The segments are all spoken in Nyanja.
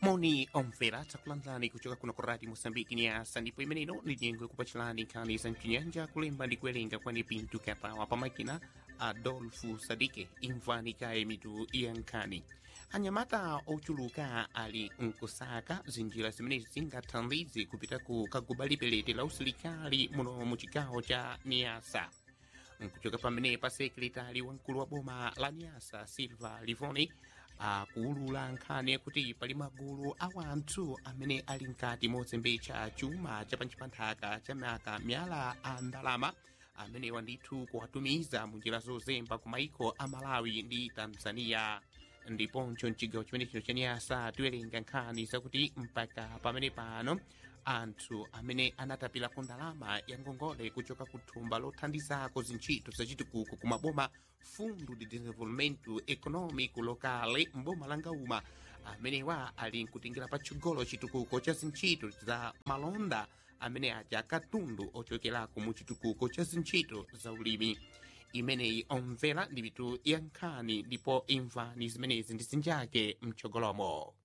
moni omvera takulandirani kuchoka kuno ku radio moçambique nyasa ndipo imeneino ndi nyengo yakupachilani nkhani za mchinyanja kulemba ndi kuwerenga kwani pinto katawa pamakina adolfu sadike imvani kaye mitu ya nkhani anyamata ochuluka ali nkusaka zinjira zimenezi zingathandize kupita ku kaguba lipelete la usilikali muno mu chigawo cha niasa nkuchoka pamene pa sekretari wamkulu wa boma la niasa silva livoni akuulula nkhani yakuti pali magulu a wanthu amene ali mkati mozembetsa chuma cha panchipanthaka cha maka myala a ndalama amenewa ndithu kuwatumiza mu njira zozemba ku maiko a malawi ndi tanzania ndiponso mchigawo chimene chino cha nyasa tiwerenga nkhani zakuti mpaka pamene pano anthu amene anatapirako ndalama ya ngongole kuchoka ku thumba lothandizako zintchito zachitukuko ku maboma fundo de desenvolvimento econômico locale mboma la ngauma amenewa ali nkutingira patsogolo chitukuko cha zintchito za malonda amene aja katundu ochokerako mu chitukuko cha zintchito za ulimi imeneyi omvera ndi mitu ya nkhani ndipo imvani zimenezi ndi zinjake mtsogolomo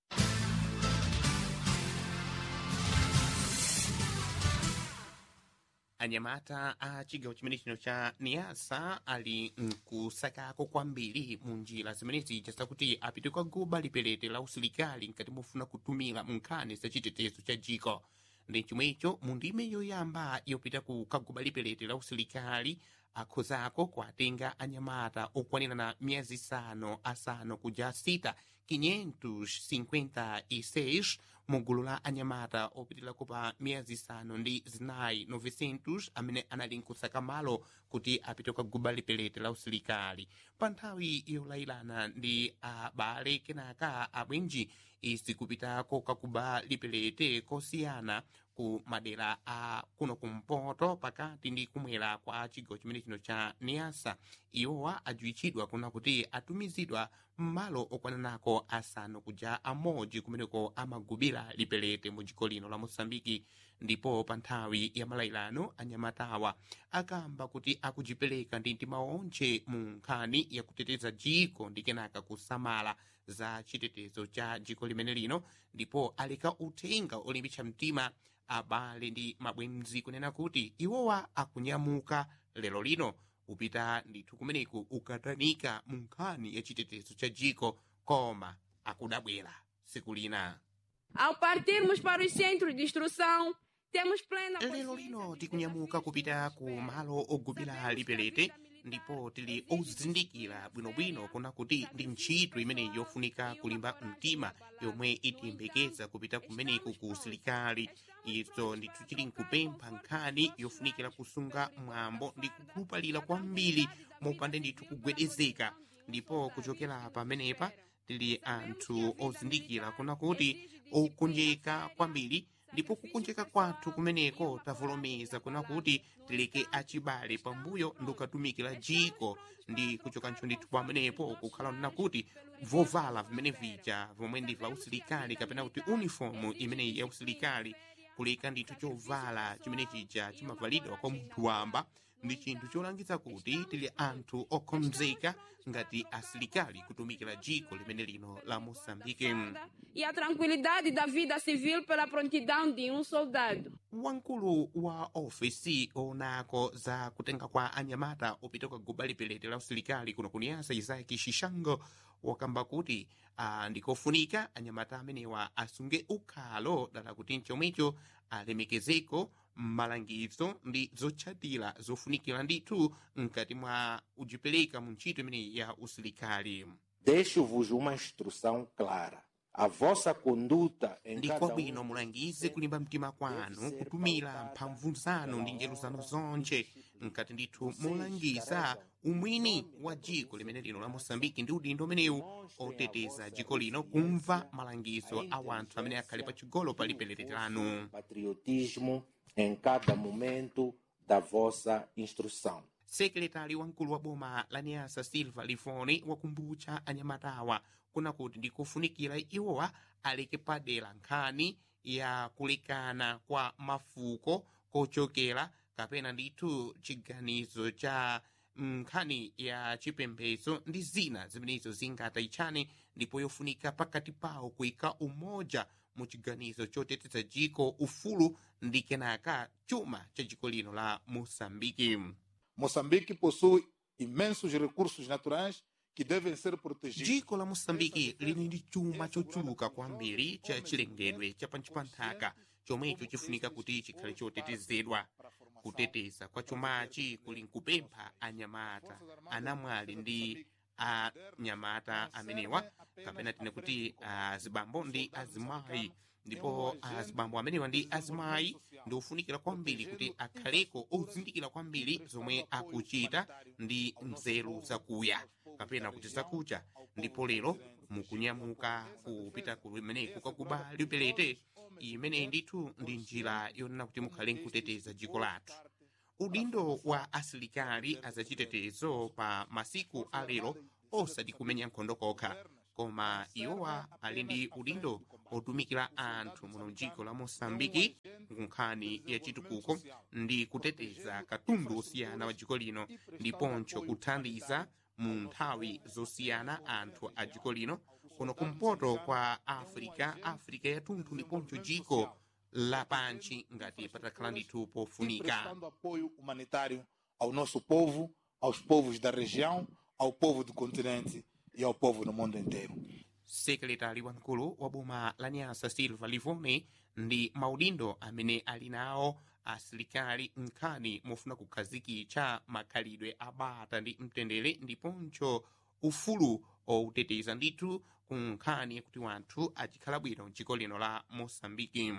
anyamata a chigawo chimene chino cha niasa ali nkusakako kwambiri mu njira zimenezi chazakuti apite kwa guba lipelete la usilikali nkati mofuna kutumira mu nkhani za chitetezo cha jiko ndi chomwecho mu ndime yoyamba yopita ku kaguba lipelete la usilikali akhozako kuatenga anyamata okwanirana miyezi isanu asanu kuja sita 556 mu gulu la anyamata opitirako pa miyezi isanu ndi zinayi 900 amene anali nkusaka malo kuti apite kwa guba lipelete la usilikali pa nthawi yolayilana ndi abale kenaka abwenji izi kupitako kakuba lipelete kosiyana ku madera a kuno kumpoto pakati ndi kumwera kwa chigawo chimene chino cha niasa iwowa adziwitchidwa kuna kuti atumizidwa m'malo okwananako asanu kuja amodzi kumeneko amagubira lipelete mu dziko lino la mosambiki ndipo pa nthawi ya malayilano anyamatawa akamba kuti akudzipereka ndi mtima onse mu nkhani yakuteteza dziko ndi kenaka kusamala za chitetezo cha dziko limene lino ndipo aleka uthenga olimbitsa mtima abale ndi mabwenzi kunena kuti iwowa akunyamuka lero lino upita ndithu kumeneku ukatanika mu nkhani ya chitetezo cha dziko koma akudabwera siku lina Ao partirmos para os centros de instrução, temos plena lero lino tikunyamuka kupita ku malo ogubira lipelete ndipo tili ozindikira bwinobwino kuna kuti ndi ntchito imene yofunika kulimba mtima yomwe itiyembekeza kupita kumeneku ku usilikali izo ndithu tili nkupempha nkhani yofunikira kusunga mwambo ndi kukhulupalira kwambiri mopanda ndithu kugwedezeka ndipo kuchokera pamenepa tili anthu ozindikira kuna kuti okonjeka kwambiri ndipo kukonjeka kwathu kumeneko tavomereza kuna kuti tileke achibale pambuyo ndikukatumikira dziko ndi kuchokanso ndithu pamenepo kukhala nena kuti vovala vimene vija vomwe ndi va usilikali kapena kuti uniform imeneyi ya usilikali kuleka ndithu chovala chimene chija chimavalidwa kwa munthu wamba ndi chinthu cholangiza kuti tili anthu okonzeka ngati asilikali kutumikira dziko limene lino la moçambike e a tranquilidade da vida civil pela prontidão de um soldado. wamkulu wa ofesi onako za kutenga kwa anyamata opita kwa guba lipelete la usilikali kuno kuniyasa isaki shishango wakamba kuti ah, ndikofunika anyamata amenewa asunge ukhalo dala kuti mchomwecho alemekezeko malangizo ndi zotchatira zofunikira ndithu mkati mwa udzipereka mu ntchito imeneyi ya usilikali Deixo-vos uma instrução clara. A vossa conduta em ndi cada kwabwino um mulangize kulimba mtima kwanu kutumira mphamvu zanu ndi nzeru zanu zonse mkati ndithu mulangiza umwini wa dziko limene lino la moçambike ndi udindo umenewu oteteza dziko lino kumva malangizo a wanthu amene akhale pachigolo pa lipelete lanu patriotismo em cada momento da vossa instrução. sekretari wamkulu wa boma la niasa silva lifoni wakumbutsa anyamatawa kuna kuti ndikufunikira iwowa aleke padera nkhani ya kulekana kwa mafuko kochokera kapena ndithu chiganizo cha nkhani ya chipembedzo ndi zina zimenezo zingatayitchane ndipo yofunika pakati pawo kuyika umoja mu chiganizo choteteza jiko ufulu ndi kenaka chuma cha jiko lino la moçambike Moçambique possui imensos recursos naturais que devem ser protegidos. jiko la moçambike lili ndi chuma chochuluka kwambiri cha chilengedwe cha pansi pa nthaka chomwecho chifunika kuti chikhale chotetezedwa kuteteza kwa chumachi kuli nkupempha anyamata anamwali ndi anyamata amenewa kapena tine kuti azibambo ndi azimayi ndipo azibambo amenewa ndi azimayi ndi ofunikira kwambiri kuti akhaleko ozindikira kwambiri zomwe akuchita ndi nzeru zakuya kapena kuti zakucha ndipo lero mukunyamuka kupita kumeneko kakuba lipelete imeneyi ndithu ndi njira yonena kuti mukhale nkuteteza jiko lathu udindo wa asilikali azachitetezo pa masiku alero osati kumenya nkhondo kokha koma iwowa ali ndi udindo otumikira anthu muno mdziko la moçambike nkhani ya chitukuko ndi kuteteza katundu osiyana wa dziko lino ndiponso kuthandiza mu nthawi zosiyana anthu a dziko lino kuno kumpoto kwa africa africa yathunthu ndiponso dziko lapanchi ngati patakhala ndithu E pofunika prestando apoio humanitário ao nosso povo, aos povos da região, ao povo do continente e ao povo no mundo inteiro. sekretari wamkulu wa boma la nyasa silva livone ndi maudindo amene ali nawo asilikali nkhani mofuna kukhazikitsa makhalidwe abata ndi mtendere ndiponso ufulu outeteza ndithu ku nkhani yakuti wanthu achikhala bwino mdziko lino la moçambike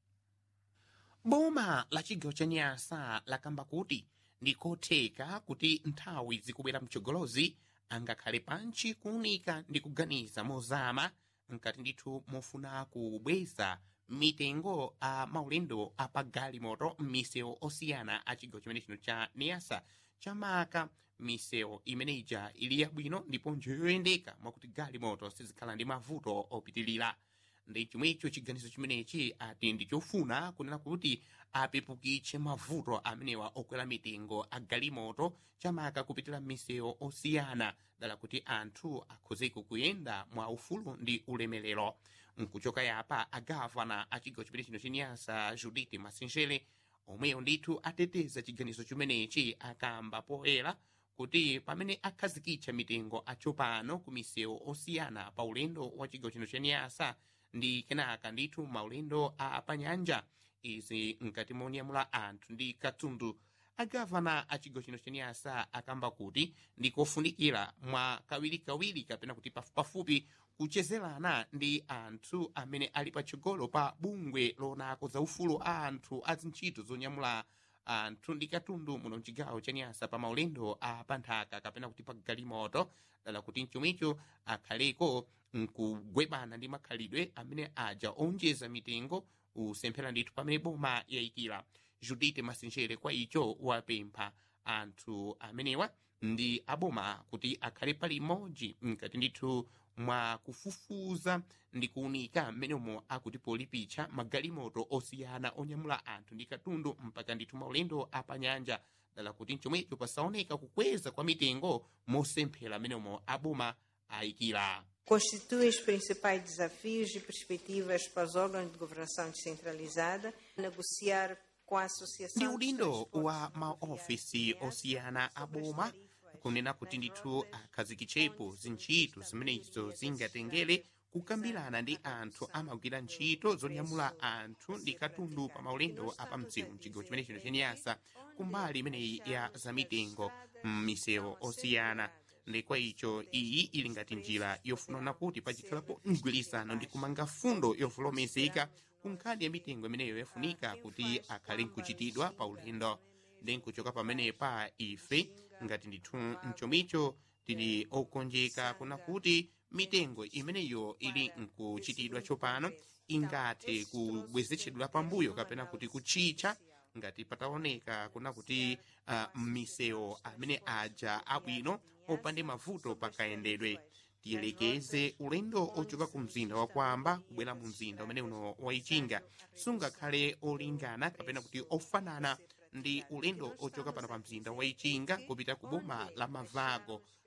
boma la chigawo cha nyasa lakamba kuti ndikotheka kuti nthawi zikubwera mtsogolozi angakhale panchi kuunika ndi kuganiza mozama nkati ndithu mofuna kubweza mitengo a maulendo apagalimoto m'misewu osiyana a chigawo chimene chino cha niasa chamaka misewu imeneija ili yabwino ndiponso yoyendeka mwakuti galimoto sizikhala ndi mavuto opitilira ndi chomwecho chiganizo chimenechi ati ndi chofuna kunena kuti apepukitse mavuto amenewa okwera mitengo a galimoto chamaka kupitira m'misewu osiyana dala kuti anthu akhozeko kuyenda mwa ufulu ndi ulemerero nkuchoka yapa agavana a chigawo chimene chino chenyasa judith masinjele omweyo ndithu ateteza chiganizo chimenechi akamba poyera kuti pamene akhazikitsa mitengo atsopano ku misewu osiyana pa ulendo wa chigawo chino chenyasa ndi kenaka ndithu maulendo a panyanja izi nkati monyamula anthu ndi katundu agavana a chigawo chino chenyasa akamba kuti ndikofunikira mwa kawirikawiri kapena kuti pafupipafupi kuchezerana ndi anthu amene ali patsogolo pa bungwe lonako za ufulu a anthu a zintchito zonyamula anthu ndi katundu muno mchigawo cha nyasa pa maulendo a panthaka kapena kuti pa galimoto dala kuti mchomwecho akhaleko nkugwebana ndi makhalidwe amene aja onjeza mitengo usemphera ndithu pamene boma yayikira judith masinjere kwa icho wapempha anthu amenewa ndi aboma kuti akhale pali imodzi mkati ndithu mwa kufufuza ndi kuunika mmenemo akuti polipitsa magalimoto osiyana onyamula anthu ndi katundu mpaka ndithu maulendo apanyanja dala kuti mchomwecho pasaoneka kukweza kwa mitengo mosemphera mmenemo aboma ayikira constituem os principais desafios e perspectivas para os órgãos de governação descentralizada, negociar com a Associação ndi dos udindo Transportes wa Ferroviários maofisi sobre osiyana as aboma tarifas kunena kuti mais ndithu longas, akhazikitsepo onde zintchito esta zimenezo melhoria zingatengere da kukambirana ndi anthu amagwira ntchito zonyamula anthu ndi katundu pa maulendo apamdziwo mchigawo chimene chino chenyasa kumbali imeneyi ya zamitengo m'misewu osiyana ndi kwa icho iyi ili ngati njira yofunana kuti pachikhalapo mgwirizano ndi kumanga fundo yovolomezeka ku nkhani ya mitengo imeneyo yafunika kuti akhale nkuchitidwa pa ulendo ndi nkuchoka pamenepa ife ngati ndithu mchomicho tili okonjeka kuna kuti mitengo imeneyo ili nkuchitidwa tsopano ingathe kubwezetsedwa pambuyo kapena kuti kuchitcha ngati pataoneka kuna kuti uh, misewu amene aja abwino opande mavuto pakayendedwe tiyelekeze ulendo ochoka ku mzinda wa kwamba kubwera mu mzinda umene uno waichinga sungakhale olingana kapena kuti ofanana ndi ulendo ochoka pano pa mzinda waichinga kupita ku boma la mavago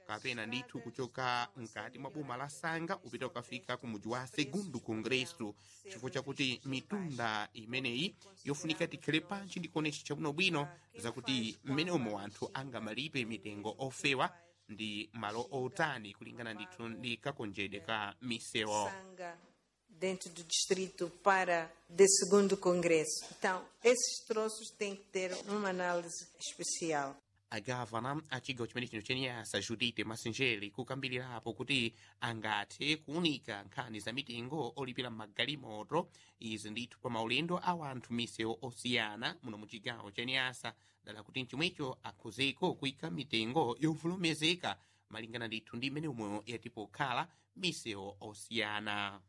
kapena ndithu kuchoka mkati mwa boma la sanga upita ukafika ku muji wa segundo congresso chifukwa chakuti mitunda imeneyi yofunika tikhale panchi ndikuonetsa chabwinobwino zakuti mmene umo anthu angamalipe mitengo ofewa ndi malo otani kulingana ndithu ndi kakonjedwe ka misewu Sanga dentro do distrito para de segundo congresso. Então, esses troços têm que ter uma análise especial. agavana a chigawo chimene chino chenyasa judite masinjeri kukambirirapo kuti angathe kuunika nkhani za mitengo olipira magalimoto izi ndithu pa maulendo a wanthu misewu osiyana muno mu chigawo cha nyasa dala kuti mchomwecho akhozeko kuyika mitengo yovomerezeka malingana ndithu ndi mmene umwe yatipo khala misewu osiyana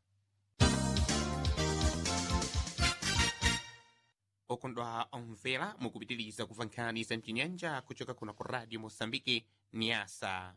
okondwa omvera mukupitiriza kumva nkhani za mchinyanja kuchoka kuno ku radio mosambike nyasa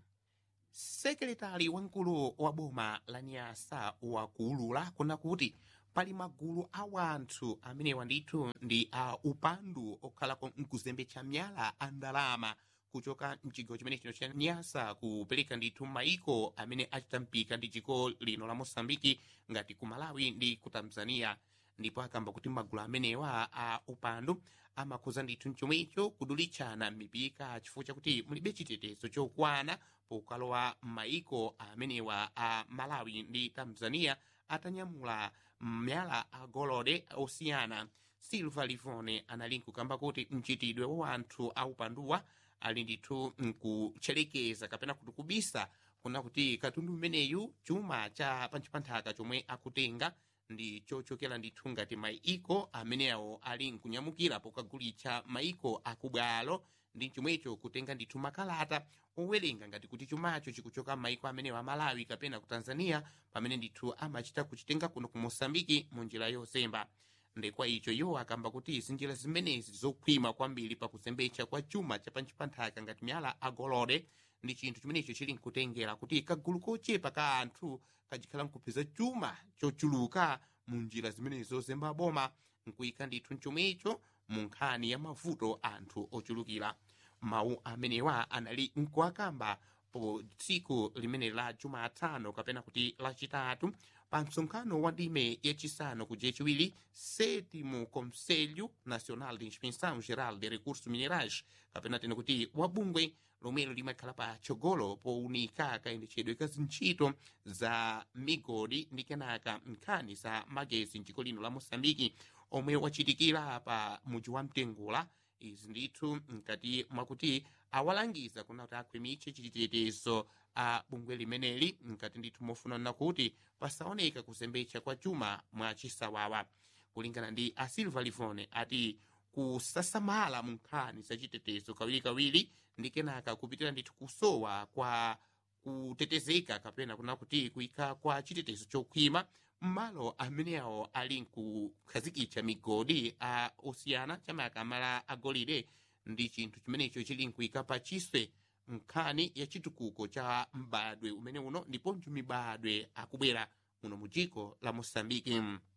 sekretari wamkulu wa boma la nyasa wakuulula kuna kuti pali magulu a wanthu amenewa ndithu ndi a upandu okhalako mkuzembetsa miyala a ndalama kuchoka mchigawo chimene chino cha nyasa kupereka ndithu maiko amene achita mpika ndi dziko lino la mosambiki ngati ku malawi ndi ku tanzania ndipo akamba kuti magulu amenewa a upandu amakhoza ndithu mchomwecho kudulitchana mipika chifukwa chakuti mulibe chitetezo chokwana pokalowa m'maiko amenewa a malawi ndi tanzania atanyamula myala agolide osiyana silva livone anali nkukamba kuti mchitidwe wa wanthu a upanduwa ali ndithu nkutcherekeza kapena kuti kubisa kuna kuti katundu umeneyu chuma cha panchipanthaka chomwe akutenga ndi chochokera ndithu ngati maiko amenewo ali nkunyamukira pokagulitsa maiko akubwalo ndi chomwecho kutenga ndithu makalata owerenga ngati kuti chumacho chikuchoka maiko amenewo a malawi kapena ku tanzania pamene ndithu amachita kuchitenga kuno ku mosambiki mu njira yosemba ndekwa icho iwo akamba kuti zinjira zimenezi zokhwima kwambiri pakuzembetsa kwa chuma cha panchipanthaka ngati miyala agolide ndi chinthu chimenecho chili nkutengera kuti kagulu kochepa ka anthu kachikhala nkupeza chuma chochuluka mu njira zimenezi zozemba boma nkuyika ndithu mchomwecho mu nkhani ya mavuto anthu ochulukira mawu amenewa anali nkuakamba po tsiku limene la jumatano kapena kuti lachitatu pa msonkhano wa ndime yachisanu kuja chiwiri sétimo conselho nacional de inspeção geral de recursos minerais kapena tena kuti wabungwe lomwelo limakhala pa chogolo powunika kayendetsedwe ka zintchito za migodi ndi kenaka nkhani za magezi mdziko lino la mosambiki omwe wachitikira pa muji wa mtengula izi ndithu mkati mwakuti awalangiza kuna kuti akhwimitse chitetezo a bungwe limeneli mkati ndithu mofunana kuti pasaoneka kuzembetsa kwa chuma mwa chisawawa kulingana ndi a silva livone ati kusasamala mu nkhani za chitetezo kawirikawiri ndi kenaka kupitira ndithu kusowa kwa kutetezeka kapena kuna kuti kuyika kwa chitetezo chokhwima mmalo amenewo ali nkukhazikitsa migodi a osiyana chamaka amala agolide ndi chinthu chimenecho chili nkuyika pa chiswe nkhani ya chitukuko cha mbadwe umene uno ndiponso mibadwe akubwera muno mu dziko la moçambique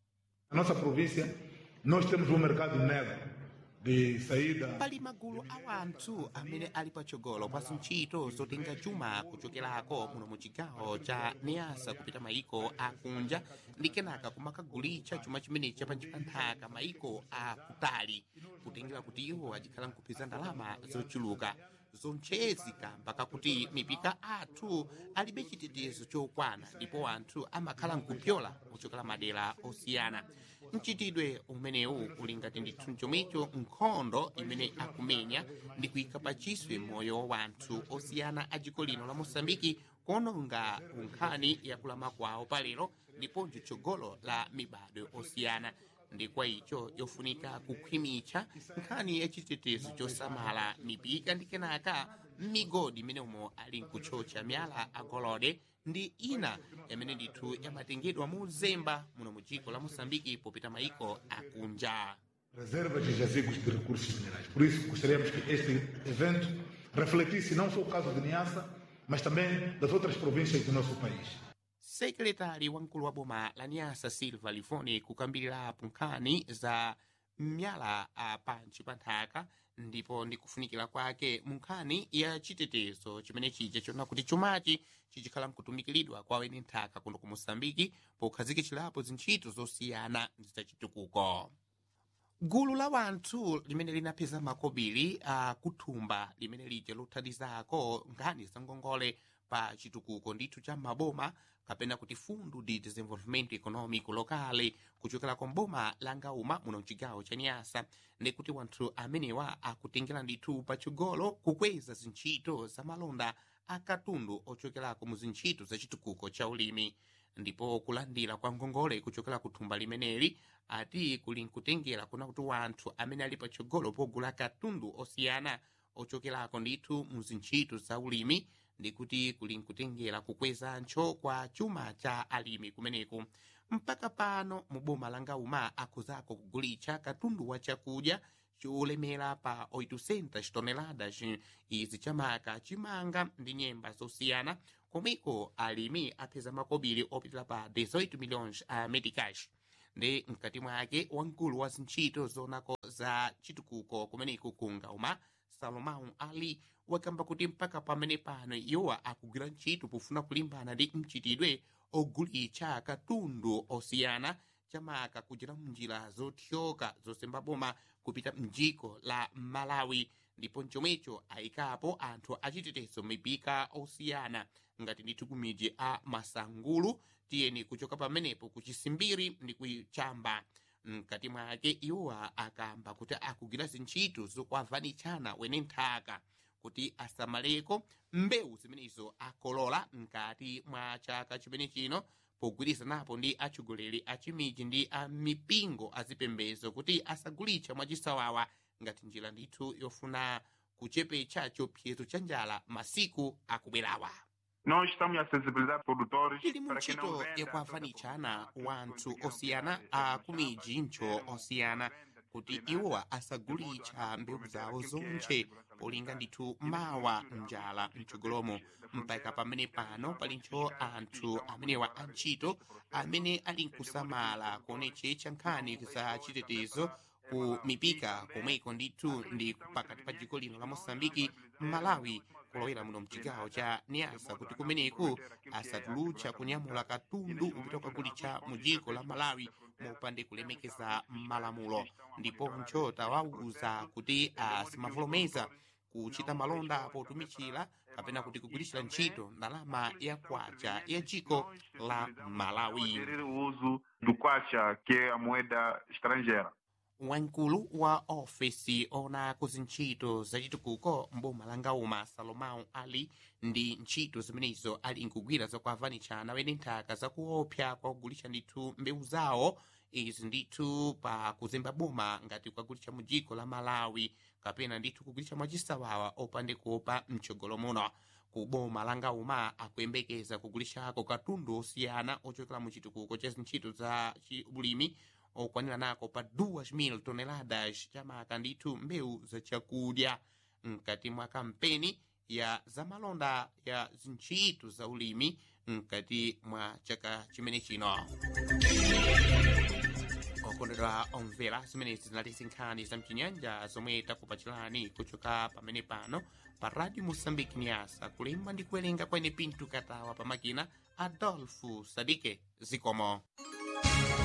Na nossa província, nós temos um mercado negro de saída. pali magulu a wanthu amene ali patsogolo pa zintchito zotenga chuma kuchokerako muno mu chigawo cha niasa kupita maiko akunja ndi kenaka kumakagulitsa chuma chimenechi panchipanthaka maiko akutali kutengera kuti iwo achikhala nkupeza ndalama zochuluka zonchezi kamba kakuti mipika athu alibe chitetezo chokwana ndipo anthu amakhala nkupyola kuchokera madera osiyana mchitidwe umenewu uli ngati ndithu chomwecho nkhondo imene akumenya ndi kuyika pachiswe moyo wa wanthu osiyana a dziko lino la mosambiki kuononga nkhani yakulama kwawo palero ndiponso tsogolo la mibadwe osiyana ndi kwa icho yofunika kukhwimitsa nkhani ya chitetezo chosamala mipika ndi kenaka migodi imene umo ali nkutchotcha miyala agolide ndi ina yamene ndithu yamatengedwa mu zemba muno mu dziko la moçambike popita maiko akunja reservas e jazigos de recursos minerais. Por isso, gostaríamos que este evento refletisse não só o caso de Niassa, mas também das outras províncias do nosso país. sekretari wamkulu wa boma la nyasa silva livoni kukambirirapo nkhani za myala a pantchi pa nthaka ndipo ndikufunikira kwake mu nkhani ya chitetezo chimene chija chiona kuti chumachi chichikhala mkutumikiridwa kwa weni nthaka kuno ku mosambiki pokhazikitsirapo zintchito zosiyana zachitukuko gulu la wanthu limene linapeza makobiri a kuthumba limene lija lothandizako nkhani za ngongole pa chitukuko ndithu cha maboma kapena kuti fundo de desenvolvimento econômico locale kuchokera kwa mboma la ngauma muno mchigawo cha niasa ndikuti wanthu amenewa akutengera ndithu patsogolo kukweza zintchito za malonda akatundu ochokerako mu zintchito za chitukuko cha ulimi ndipo kulandira kwa ngongole kuchokera ku thumba limeneli ati kuli nkutengera kuna kuti wanthu amene ali patsogolo pogula katundu osiyana ochokerako ndithu mu zintchito za ulimi ndikuti kuli nkutengera kukwezancho kwa chuma cha alimi kumeneku mpaka pano mu boma la ngauma akuzako kugulitsa katundu wa chakudya cholemera pa 800 toneladas izi chamaka chimanga ndi nyemba zosiyana komweko alimi apeza makobiri opitira pa 18 milhões a medicash ndi mkati mwake wamkulu wa zintchito zonako za chitukuko kumeneku ku ngauma salomão ali wakamba kuti mpaka pamene pano iwowa akugwira ntchito pofuna kulimbana ndi mchitidwe ogulitsa katundu osiyana chamaka kuchita munjira zothyoka zosemba boma kupita mdziko la malawi ndipo mchomwecho ayikapo anthu achitetezo mipika osiyana ngati ndithu ku midzi a masangulu tiyeni kuchoka pamenepo ku chisimbiri ndi kuchamba mkati mwake iwowa akamba kuti akugwira zintchito zokwavanitshana wene nthaka kuti asamaleko mbewu zimenezo akolola mkati mwa chaka chimene chino pogwirizanapo ndi atsogoleri a chimiji ndi a mipingo azipembedzo kuti asagulitsa mwachisawawa ngati njira ndithu yofuna kuchepetsa chiopsezo cha njala masiku akubwerawa Nós estamos a sensibilizar produtores ili mu para que não ntchito vendam yakuavanitshana wanthu osiyana a kumijincho osiyana kuti iwowa asagulitsa mbewu zawo zonse polinga ndithu mawa njala mtsogolomo mpaka pamene pano palinso anthu amenewa antchito amene ali nkusamala kuonetsetsa nkhani za chitetezo ku mipika komweko ndithu ndi pakati pa dziko lino la mosambiki malawi kulowera muno mchigawo cha niasa kuti kumeneku asatulutsa kunyamula katundu upita kukagulitsa mu dziko la malawi mopande kulemekeza malamulo ndiponso tawawuza kuti asimavomereza kuchita malonda potumikira kapena kuti kugwiritsa ntchito ndalama ya kwacha ya dziko la malawi gerir o uso do kwacha, que é a moeda estrangeira. wamkulu wa ofesi ona kuzintchito zachitukuko mboma la ngauma salomão ali ndi ntchito zimenezo ali nkugwira zakuavanitshana wene nthaka zakuopsa kwa kugulitsa ndithu mbewu zawo izi ndithu pa kuzemba boma ngati kukagulitsa mu dziko la malawi kapena ndithu kugulitsa mwachisawawa opande kuopa mtsogolo muno ku boma la ngauma akuyembekeza kugulitsako katundu osiyana ochokera mu chitukuko cha zintchito za chi- ulimi okwanira nako pa 2,000 toneladas chamaka ndithu mbewu zachakudya mkati mwa kampeni ya zamalonda ya zintchito za ulimi mkati mwa chaka chimene chino okondedwa omvera zimenezi zinali zinkhani za mchinyanja zomwe takupachirani kuchoka pamene pano pa radio moçambique niasa kulemba ndi kuwerenga kwene pinto katawa pamakina adolfo sadike zikomo